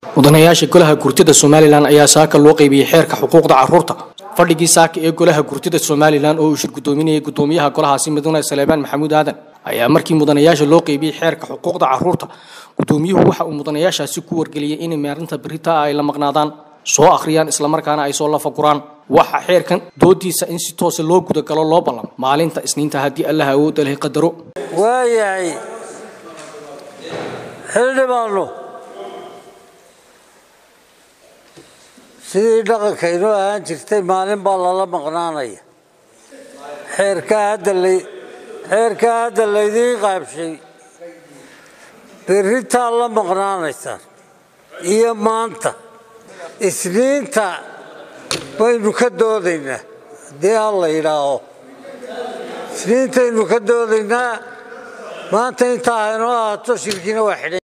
mudanayaasha golaha gurtida somalilan ayaa saaka loo qaybiyey xeerka xuquuqda caruurta fadhigii saaka ee golaha gurtida somalilan oo uu shir gudoominayay gudoomiyaha golahaasi mudane saleebaan maxamuud aadan ayaa markii mudanayaasha loo qaybiyey xeerka xuquuqda caruurta gudoomiyuhu waxa uu mudanayaashaasi ku wargeliyey inay maarinta berita ay la maqnaadaan soo akhriyaan islamarkaana ay soo lafaguraan waxa xeerkan doodiisa in si toosa loo gudagalo loo ballam maalinta isniinta haddii allah awoodda leh qadaro waayahay xildhibaano sidii dhaqankaynu ahaan jirtay maalin baa lala maqnaanaya xeerkaa hadda lay xeerkaa hadda laydiin qaabshay berritaa la maqnaanaysaan iyo maanta isniinta baynu ka doodaynaa haddii ha la yidhaaho isniintaynu ka doodaynaa maanta intaa haynoo ahaato shirkina waa xidhan